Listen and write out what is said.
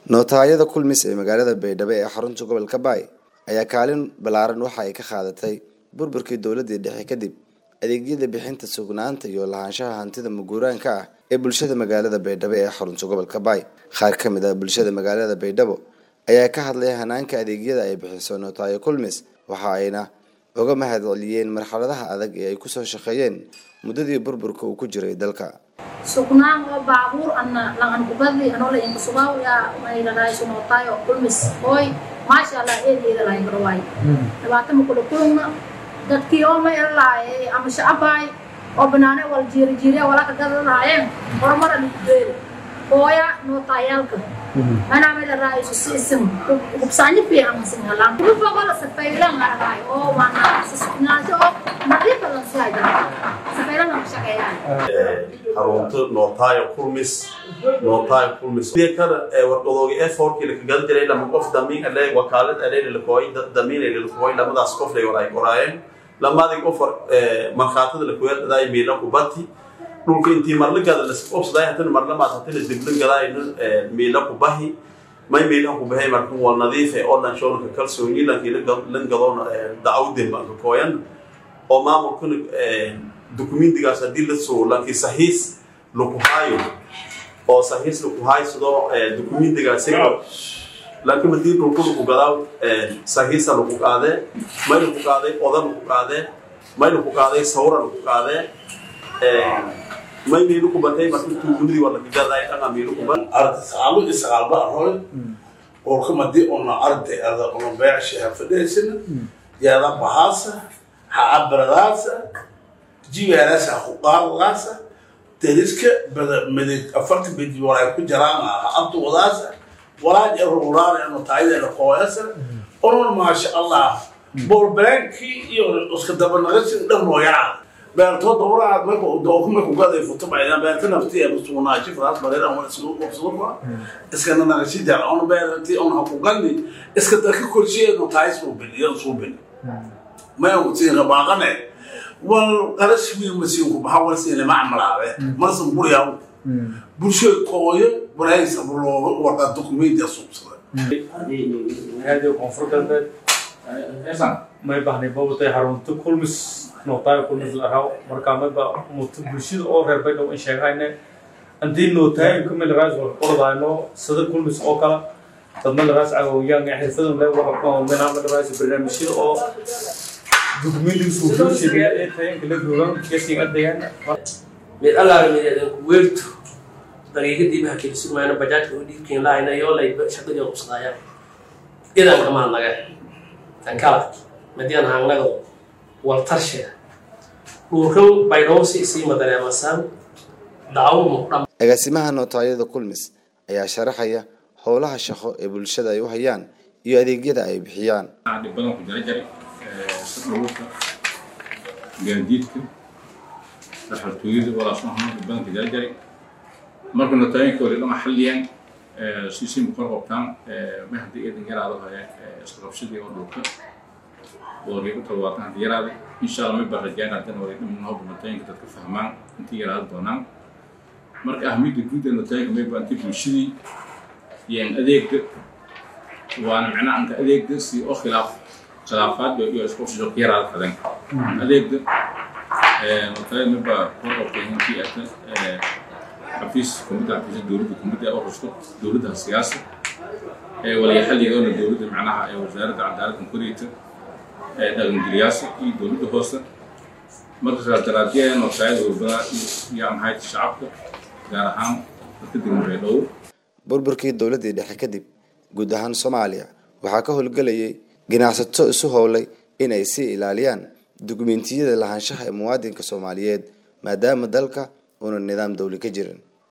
nootaayada kulmis ee magaalada baydhabo ee xarunta gobolka baay ayaa kaalin ballaaran waxa ay ka qaadatay burburkii dowladii dhexe kadib adeegyada bixinta sugnaanta iyo lahaanshaha hantida maguuraanka ah ee bulshada magaalada baydhabo ee xarunta gobolka baay qaar ka mid ah bulshada magaalada baydhabo ayaa ka hadlay hanaanka adeegyada ay bixiso nootaayo kulmis waxa ayna uga mahad celiyeen marxaladaha adag ee ay kusoo shaqeeyeen muddadii burburka uu ku jiray dalka sugnaan oo baabuur ana langan kubadli anola inka sugaw ya maylalaay sunootaay oo kulmis hooy maasha allah eedeeda lahay garwaay dhibaata makula kulma dadkii oo may lahay ama shacabaay oo banaane wal jiiri jiiriya walaka gadalaayeen horumar alikudeeda hooya nootaayaalka anaa may lalaay isu si isim hubsaanyo fiican masin halaan kubagola safaylan laraay oo waana sasugnaansho oo nadiifa lan sihay safaylan lan shaqeeyaan xarunta nootaayo kulmis nootaayo kulmis kana warqadooga e forkii lakagal jiray lama qof damiin ale wakaalad ale lakooy dad damiin ale lakooy lamadaas qof lay walaay qoraayeen lamadii qof markhaatada lakuweeladaay miila kubati dhulka intii marla gada lasqobsaday hatana marla maas hatana dibla gadaayna miila kubahi may miila kubahay marka wal nadiife oo dhan shoolka kalsooni lankii lan gadoona dacawden baan ka kooyan oo maamulkuna dukumentigaas haddii la soo lankii sahiis laku haayo oo sahiis laku haysado dukumentigaasi laakiin haddii dhulku laku gadaa sahiisa laku qaadee may laku qaaday oda laku qaadee may laku qaaday sawra laku qaadee may miilu kubatay marka tuugunidii waa laka gaday dhanga miilu kubat arda sagaalo iyo sagaalba arooy orka madii ona arday ada ona beecsha ha fadhiysana yaada bahaasa ha abradaasa jiweelasa huqaaradaasa deriska bada midig afarta bedi walay ku jiraan ha abtuwadaasa walaaj eruraara eno taayada kooyasa onon maasha allah bolbeenkii iyo iska dabanaqasi dhan nooyaa beertoo dowraad marka dookuma kugaday futubayaan beerta nafti ee musugnaashi faraas bareeran waa isku qabsaduma iska naqashi jar on beerti on ha kugandi iska darka korsheedo taayis uu biliyo suu bili ma uu tiin baaqane wal qarashmi masiinku baxa warsiina macmalaabe marsan buriyaa bulsho kooyo waraysa bulooga warqa dokumenti suubsada هذه كونفرت may bahnay babatay xarunta kulmis nootaayo kulmis laraw markaa mayba muto bulshada oo reer baydhow in sheegayne haddii nootaayo kamil raas war ordayno sida kulmis oo kala dad mil raas cagowyaan xirfadan le minaa mil raas barnaamijyada oo dokumentiga suufiyoshiriya ee tayanka la joogan kasiin adayaan mid allaala mideedan ku weerto daqiiqadiiba hakeli sugmayno bajaajka u dhiibkeen lahayna yoo lay shaqadii qubsadaayaan idan kamaa naga tan kala madian hangnago waltarshe dhulkan baydhowsi isiima dareemasaan dacawo muqdham agaasimaha nootaayada kulmis ayaa sharaxaya howlaha shaqo ee bulshada ay u hayaan iyo adeegyada ay bixiyaan dhib badan ku jira jari dhulka gaadiidka dhaxaltooyada walaas ahaan dhib badan ku jira jari marka nootaayanka wali dhama xalliyaan siisii muqor qabtaan ma haddii idan yaraado haya isla qabsadii oo dhulka wali u tawaatan haddii yaraada insha allah may baa rajaan haddana wali dhamin hobba nootaayanka dadka fahmaan intii yaraada doonaan marka ahmiyadda guud ee nootaayanka may baa intii bulshadii yaan adeegga waana macnaha anka adeegga si oo khilaaf khilaafaad iyo isku soo yaraada kadan adeegga nootaayanka may baa kor qabtay intii ata xafiis kumida xafiisya dowladda kumida oo rusto dowladda siyaasa waliya xalligoona dowladda macnaha ee wasaaradda cadaaladda kuriyta dhaqangeliyaasha iyo dowladda hoose marka daraadiyeen nootaayada warbada yaa maxay shacabka gaar ahaan dadka degan baydhabo burburkii dowladii dhexe kadib guud ahaan soomaaliya waxaa ka howlgelayay ganacsato isu howlay in ay sii ilaaliyaan dukumentiyada lahaanshaha ee muwaadinka soomaaliyeed maadaama dalka uuna nidaam dowli ka jirin